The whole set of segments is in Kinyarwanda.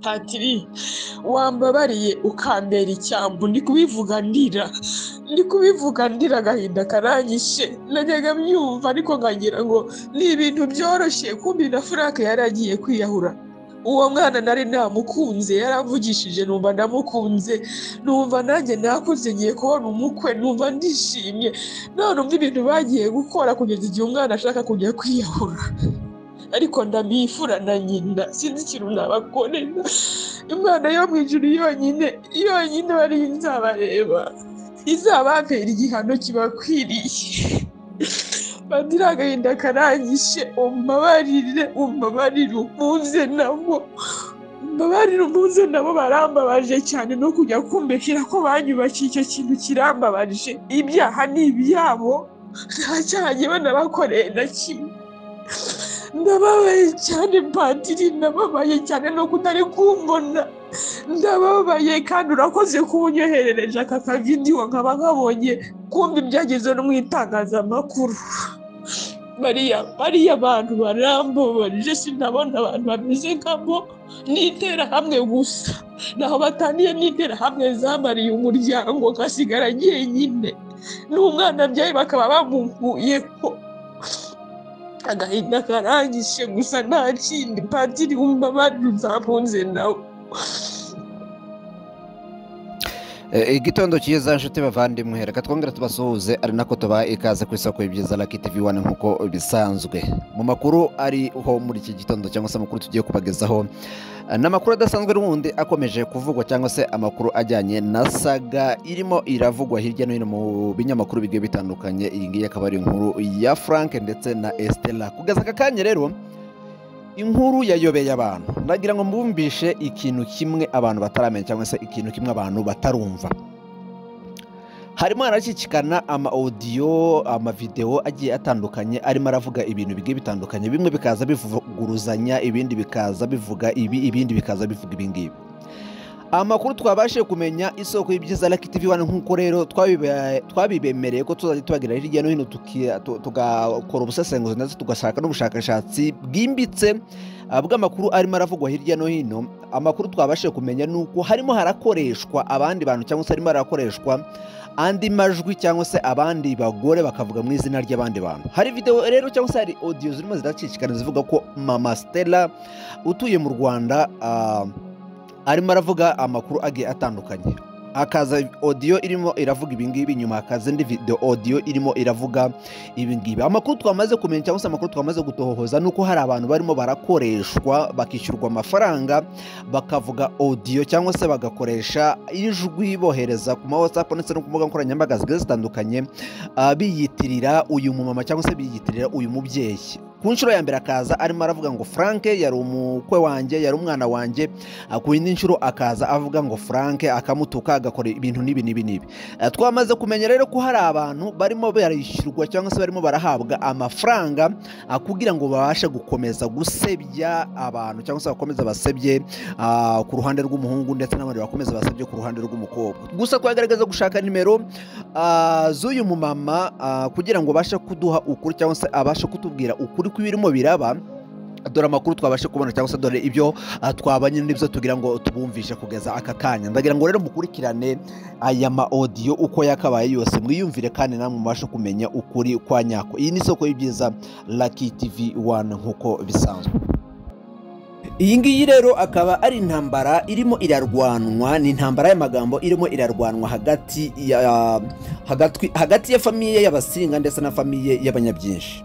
patiri wambabariye ukambera icyambu ndi kubivuga ndira ndi kubivuga ndira agahinda karanyishe najyaga mbyumva ariko nkagira ngo ni ibintu byoroshye kumbi na frank yari agiye kwiyahura uwo mwana nari namukunze yaramvugishije numva ndamukunze numva nanjye nakuze ngiye kubona umukwe numva ndishimye none umva ibintu bagiye gukora kugeza igihe umwana ashaka kujya kwiyahura ariko ndamwifura na nyina sinzi ikintu nabakorera imana yo mu ijuru yonyine yonyine bari nzabareba izababera igihano kibakwiriye padiri agahinda karanyishe umbabarire umbabarire umpunze nabo umbabarire umpunze nabo barambabaje cyane no kujya kumbekera ko banyubakiye icyo kintu kirambabaje ibyaha ni ibyabo nta cyaha njyewe nabakoreye na kimwe ndababaye cyane padiri ndababaye cyane no kutari kumbona ndababaye kandi urakoze kuba unyoherereje aka kavidiyo nkaba nkabonye kumva ibyagezeho no mu itangazamakuru bariya bariya bantu barambabarije sinabona abantu bameze nkabo n'interahamwe gusa ntaho bataniye n'interahamwe zamariye umuryango ngasigara jyenyine n'umwana abyaye bakaba bamukuyeho agahinda karangije gusa nta kindi padiri wumva abandi uzampunze nawe Eh, igitondo cyiza nshuti bavandimwe reka twongere tubasuhuze ari nako tubaha ikaze ku isoko y'ibyiza Lucky TV One nk'uko bisanzwe mu makuru ariho muri iki gitondo cyangwa se amakuru tugiye kubagezaho eh, n'amakuru adasanzwe n'ubundi akomeje kuvugwa cyangwa se amakuru ajyanye na saga irimo iravugwa hirya no hino mu binyamakuru bigiye bitandukanye iyi ngiyi akaba ari inkuru ya Frank ndetse na Estella kugeza aka kanya rero inkuru yayobeye abantu ndagira ngo mbumvishe ikintu kimwe abantu bataramenya cyangwa se ikintu kimwe abantu batarumva harimo harashyikikana ama audio ama video agiye atandukanye arimo aravuga ibintu bigiye bitandukanye bimwe bikaza bivuguruzanya ibindi bikaza bivuga ibi ibindi bikaza bivuga ibi ngibi amakuru twabashije kumenya isoko y'ibyiza Lucky TV One nk'uko rero twabibe- twabibemereye ko tuzajya tubagira hirya no hino tuki- tu- tugakora ubusesenguzi ndetse tugashaka n'ubushakashatsi bwimbitse ah, bw'amakuru arimo aravugwa hirya no hino amakuru twabashije kumenya ni uko harimo harakoreshwa abandi bantu cyangwa se harimo harakoreshwa andi majwi cyangwa se abandi bagore bakavuga mu izina ry'abandi bantu hari video rero cyangwa se hari audio zirimo ziracicikana zivuga ko mama Stella utuye mu Rwanda ah, arimo aravuga amakuru agiye atandukanye hakaza odiyo irimo iravuga ibingibi nyuma hakaza indi video odiyo irimo iravuga ibingibi amakuru twamaze kumenya cyangwa se amakuru twamaze gutohoza ni uko hari abantu barimo barakoreshwa bakishyurwa amafaranga bakavuga odiyo cyangwa se bagakoresha ijwi bohereza ku ma whatsapp ndetse no ku mbuga nkoranyambaga zigiye zitandukanye ah, biyitirira uyu mumama cyangwa se biyitirira uyu mubyeyi ku nshuro ya mbere akaza arimo aravuga ngo frank yari umukwe wanjye yari umwana wanjye Ah, ku yindi nshuro akaza avuga ngo frank akamutuka agakora ibintu n'ibi n'ibi n'ibi Ah, twamaze kumenya rero ko hari abantu barimo barishyurwa cyangwa se barimo barahabwa amafaranga ah, kugira ngo babashe gukomeza gusebya abantu cyangwa se bakomeze basebye ah, ku ruhande rw'umuhungu ndetse n'abandi bakomeze basebye ku ruhande rw'umukobwa gusa twagaragaza gushaka nimero ah, z'uyu mumama ah, kugira ngo abashe kuduha ukuri cyangwa se abashe kutubwira ukuri kw'ibirimo biraba dore amakuru twabashe kubona cyangwa se dore ibyo ah, twabanye n'ibyo tugira ngo tubumvishe kugeza aka kanya ndagira ngo rero mukurikirane aya ma audio uko yakabaye yose mwiyumvire kandi namwe mubashe kumenya ukuri kwa nyako iyi ni isoko y'ibyiza Lucky TV 1 nk'uko bisanzwe iyi ngiyi rero akaba ari intambara irimo irarwanwa ni intambara y'amagambo irimo irarwanwa hagati ya hagati, hagati ya famiye y'abasinga ndetse na famiye y'abanyabyinshi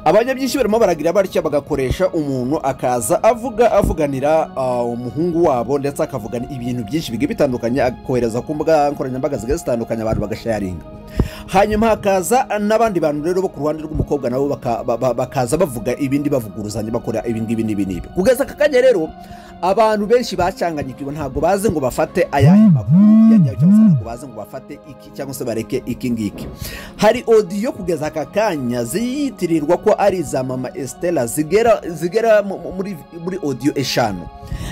abanyabyinshi barimo baragira batya bagakoresha umuntu akaza avuga avuganira ah, umuhungu wabo ndetse akavugana ibintu byinshi bigiye bitandukanye akohereza ku mbuga nkoranyambaga zigiye zitandukanye abantu bagasharinga hanyuma hakaza n'abandi bantu rero bo ku ruhande rw'umukobwa nabo baka- ba- ba- bakaza bavuga ibindi bavuguruzanya bakora ibingibi n'ibi n'ibi kugeza aka kanya rero abantu benshi bacanganyikiwe ntabwo bazi ngo bafate ayahe makuru yanyayo cyangwa se ntabwo bazi ngo bafate iki cyangwa se bareke iki ngiki hari odiyo kugeza aka kanya ziyitirirwa ko ari iza mama Estella zigera zigera mu- mu- muri muri odiyo eshanu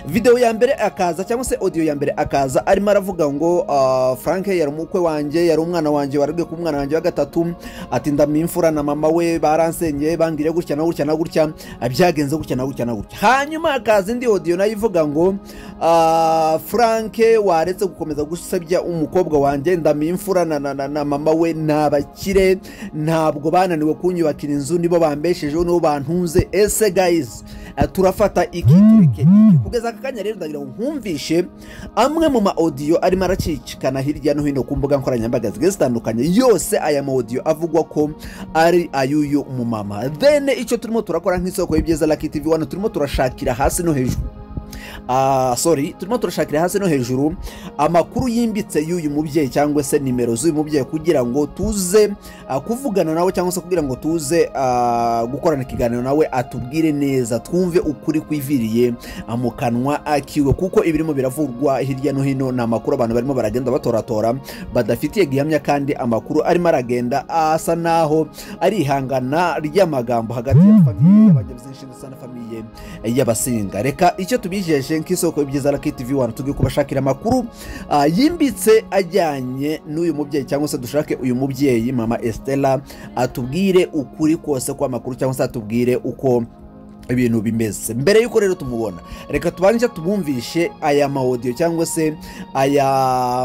video ya mbere akaza cyangwa se odiyo ya mbere akaza arimo aravuga ngo ah, Frank yari umukwe wanjye yari umwana wanjye warabwe ku mwana wanjye wa gatatu ati ndamimfura na mama we baransenyeye bangire gutya na gutya na gutya byagenze gutya na gutya na gutya hanyuma hakaza indi odiyo nayo ivuga ngo ah, frank waretse gukomeza gusebya umukobwa wanjye ndamiye imfura na, na, na, na mama we ni abakire ntabwo bananiwe kunyubakira inzu nibo bambeshejeho nibo bantunze ese guys ah, turafata iki tureke iki kugeza aka kanya rero ndagira ngo nkumvishe amwe mu ma audio arimo aracicikana hirya no hino ku mbuga nkoranyambaga zigiye zitandukanye yose aya ma audio avugwa ko ari ay'uyu mumama then icyo turimo turakora nk'isoko y'ibyiza Lucky TV wano turimo turashakira hasi no hejuru Ah, sorry turimo turashakira hasi no hejuru amakuru yimbitse y'uyu mubyeyi cyangwa se nimero z'uyu mubyeyi kugira ngo tuze ah, kuvugana nawe cyangwa se kugira ngo tuze ah, gukorana ikiganiro nawe atubwire neza twumve ukuri kwiviriye ah, mu kanwa akiwe kuko ibirimo biravurwa hirya no hino ni amakuru abantu barimo baragenda batoratora badafitiye gihamya kandi amakuru arimo aragenda asa naho ari ihangana ry'amagambo hagati ya famiye y'abanyabizinshinzwe na famiye y'abasinga reka icyo tubijeje nk'isoko y'ibyiza Lucky TV wano tugiye kubashakira amakuru ah, yimbitse ajyanye n'uyu mubyeyi cyangwa se dushake uyu mubyeyi mama Estella atubwire ukuri kose kw'amakuru cyangwa se atubwire uko ibintu bimeze mbere y'uko rero tumubona reka tubanze tumwumvishe aya mawodiyo cyangwa se aya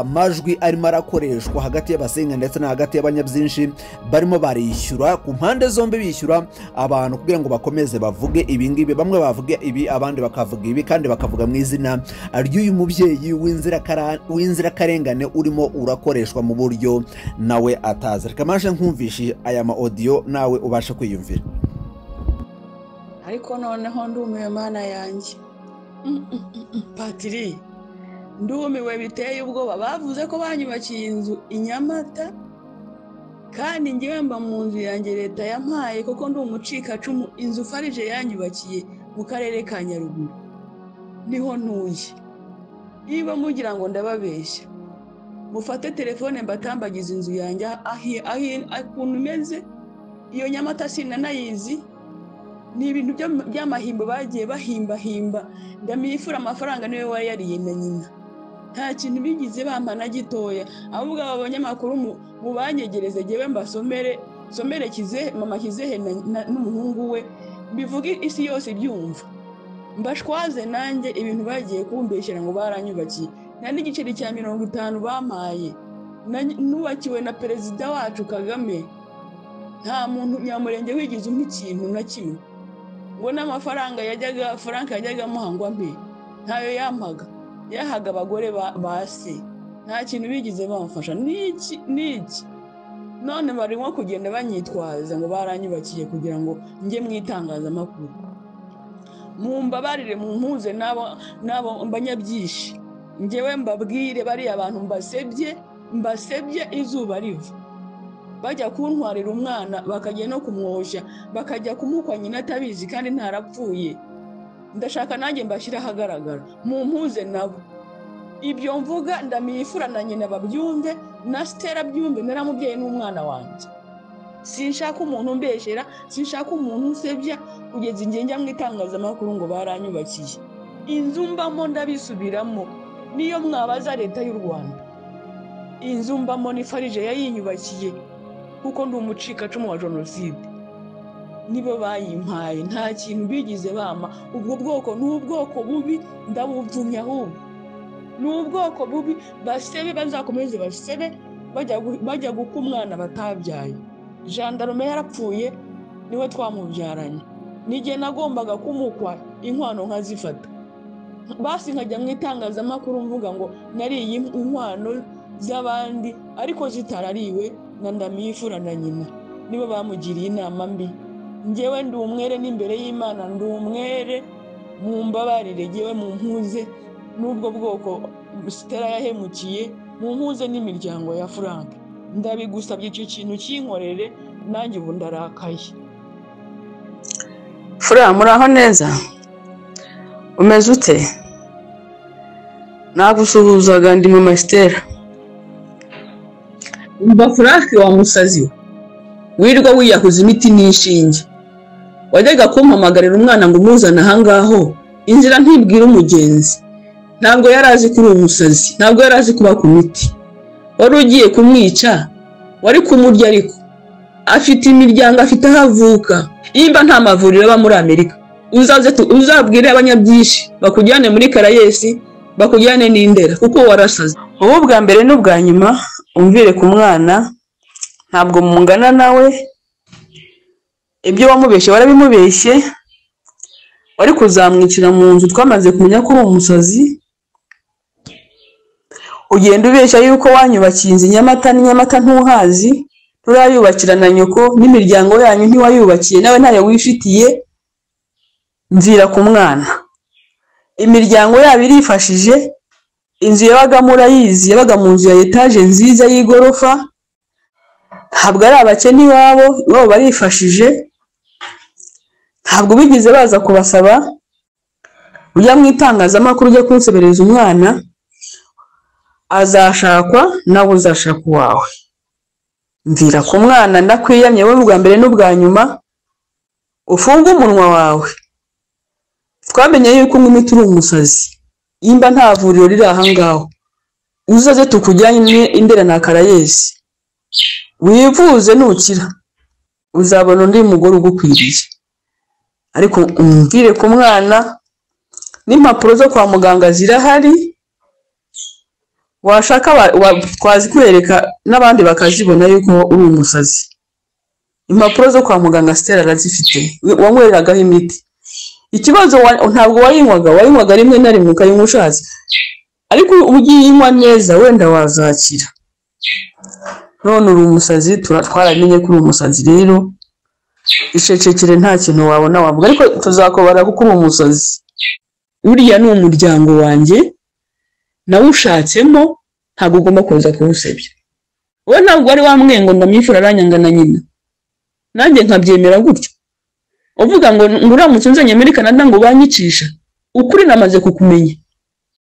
majwi arimo arakoreshwa hagati y'abasenga ndetse na hagati y'abanyabyinshi barimo barishyura ku mpande zombi bishyura abantu kugira ngo bakomeze bavuge ibingibi bamwe bavuge ibi abandi bakavuga ibi kandi bakavuga mu izina ry'uyu mubyeyi w'inzirakara- w'inzirakarengane urimo urakoreshwa mu buryo nawe atazi reka manje nkumvishe aya maodiyo nawe ubashe kwiyumvira ariko noneho ndumiwe mana yanjye Mm, mm, mm, mm. patiri ndumiwe biteye ubwoba bavuze ko banyubakiye inzu i nyamata kandi ngewe mba mu nzu yanjye leta yampaye kuko ndi umucikacumu inzu farije yanyubakiye mu karere ka nyaruguru niho ntuye niba mugira ngo ndababeshya mufate telefone mbatambagize inzu yanjye ahi- ahi- ukuntu imeze iyo nyamata sinanayizi ni ibintu by'am- by'amahimbo bagiye bahimbahimba ndamwifura amafaranga niwe wari yariye na nyina nta kintu bigize bamba na gitoya ahubwo aba banyamakuru mu- mubanyegereze ngewe mbasomere somere kizehe mama kizehe na- na- n'umuhungu we bivuge isi yose ibyumva mbashwaze nanjye ibintu bagiye kumbeshyira ngo baranyubakiye nta n'igiceri cya mirongo itanu bampaye Na- nubakiwe na perezida wacu kagame nta muntu nyamurenge wigize umpa ikintu na kimwe ngo n'amafaranga yajyaga frank yajyaga amuhangwa mbi ntayo yampaga yahaga abagore ba- ba se nta kintu bigize bamfasha n'iki n'iki none barimo kugenda banyitwaza ngo baranyubakiye kugira ngo njye mu itangazamakuru mumbabarire mumpuze n'abo n'abo mbanyabyishi njyewe mbabwire bariya bantu mbasebye mbasebye izuba riva bajya kuntwarira umwana bakajya no kumwoshya bakajya kumukwa nyina atabizi kandi ntarapfuye ndashaka nanjye mbashyire ahagaragara mumpuze nabo ibyo mvuga ndamiyifura na nyina babyumve na sitera abyumve naramubyeyi n'umwana wanjye sinshaka umuntu umbeshyera sinshaka umuntu unsebya kugeza igihe njya mu itangazamakuru ngo baranyubakiye inzu mbamo ndabisubiramo niyo mwabaza leta y'u rwanda inzu mbamo ni farije yayinyubakiye kuko ndi umucikacumu wa jenoside nibo bayimpaye nta kintu bigize bama ubwo bwoko ni ubwoko bubi ndabuvumye ahubwo ni ubwoko bubi basebe bazakomeze basebe bajya gu- bajya guka umwana batabyaye jandarume yarapfuye niwe twamubyaranye n'igihe nagombaga kumukwa inkwano nkazifata basi nkajya mu itangazamakuru mvuga ngo nariye inkwano z'abandi ariko zitarariwe na ndamiyifura na nyina nibo bamugiriye inama mbi ngewe ndi umwere n'imbere y'imana ndi umwere mu mbabarire ngewe mu mpuze n'ubwo bwoko sitera yahemukiye mu mpuze n'imiryango ya frank ndabigusabye icyo kintu kinkorere nanjye ubu ndarakaye fura muraho neza umeze ute nagusuhuzaga ndi mu masitera umva furake wa musazi we wirirwa wiyahuza imiti n'inshinge wajyaga kumpamagarira umwana ngo umuzane aha ngaho inzira ntibwira umugenzi ntabwo yari azi kuri uwo musazi ntabwo yari azi kuba ku miti wari ugiye kumwica wari kumurya ariko afite imiryango afite aho avuka nimba nta mavuriro aba muri amerika uzaze tu- uzabwire abanyabyinshi bakujyane muri karayesi bakujyane n'indera kuko warasaze wowe ubwa mbere n'ubwa nyuma umvire ku mwana ntabwo mungana nawe ibyo wamubeshye warabimubeshye wari kuzamwicira mu nzu twamaze kumenya ko uri umusazi ugenda ubeshya yuko wanyubakiye inzu i nyamata n'i nyamata ntuhazi nturayubakira na nyoko n'imiryango yanyu ntiwayubakiye nawe ntayo wifitiye nzira ku mwana imiryango yabo irifashije inzu yabagamo urayizi yabaga mu nzu ya etaje nziza y'igorofa ntabwo ari abakene iwabo iwabo barifashije ntabwo bigeze baza kubasaba ujya mu itangazamakuru ujya kunsebereza umwana azashakwa nawe uzashaka uwawe nzira ku mwana ndakwiyamye wowe ubwa mbere n'ubwa nyuma ufunge umunwa wawe twamenye yuko unywa imiti uri umusazi nimba nta vuriro riri aha ngaho uzaze tukujyanye indera na karayesi wivuze nukira uzabona undi mugore ugukwiriye ariko umvire ku mwana n'impapuro zo kwa muganga zirahari washaka twazikwereka n'abandi bakazibona yuko uri umusazi impapuro zo kwa muganga sitera arazifite wanywereragaho imiti ikibazo ntabwo wayinywaga wayinywaga rimwe na rimwe ukayinywa ushatse ariko ubu ugiye inywa neza wenda wazakira none uri umusazi twaramenye ko uri umusazi rero ishecekere nta kintu wabona wavuga ariko tuzakobara kuko uri umusazi buriya ni umuryango wanjye nawe ushatsemo ntabwo ugomba kuza kuwusebya wowe ntabwo wari wamwengo ndamwifura aranyanga na nyina nanjye nkabyemera gutyo uvuga ngo ngo uramutse unzanye muri canada ngo ubanyicisha ukuri namaze kukumenya